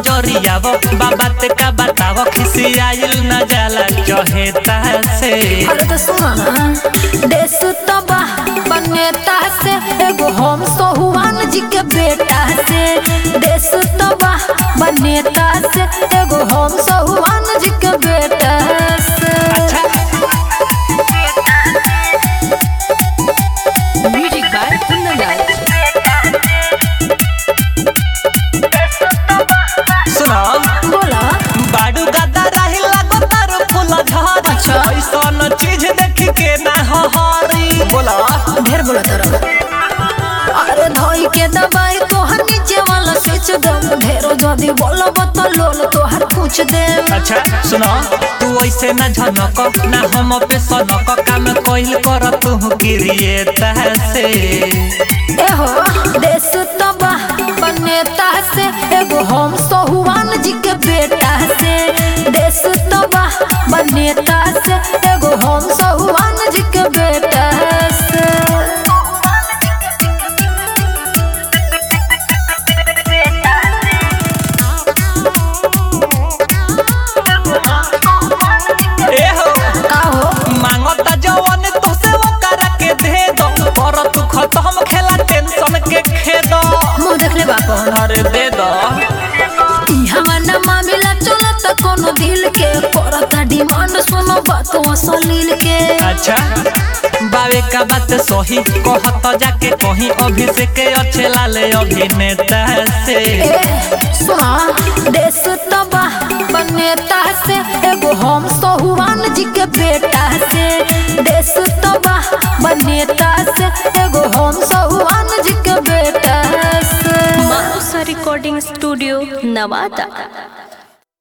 नजरियाव बाबा ते का बताव खिसियाइल न जाला चहेता से अरे तो सुनो ना देश तबा बनेता से एगो हम सोहुआन जी के बेटा से देश तबा बनेता से एगो हम सोहुआन जी के बेटा से Music by Kundangal. सुनो बोला बाडू गदा रही लागो तारो फूल झर अच्छा। ऐसन चीज देख के ना हरी बोला ढेर बोला तोरा अरे धोई के दबाई तोहर नीचे वाला स्विच दम ढेरो जदी बोलब तो लोल तोहर पूछ दे अच्छा सुनो तू ऐसे न झनक ना हम पे सनक काम कोइल कर तू गिरिए तहसे एहो देश तबा बनेता से एगो हम सोहुआन जी के बेटा से देश तबा बनेता से एगो हम सोहुआन जी के बेटा से ए हो का हो मांगता जवन तू से वो करा के दे दो पर तू खत्म खेला टेंशन के खेद मुंह देख ले बाप अरे दे दो ई हमारा मामला चलत कोनो दिल के करता डिमांड सुनो बात असलील के अच्छा बावे का बात सही कहत जाके कहीं अभिषेक अच्छे लाले अभिनेता से ए सुना देश तबा बनेता से एगो हम सोहुआन जी के बेटा से देश तबा बनेता से एगो हम सोहुआन जी के बेटा से Manusa Recording Studio, Navata.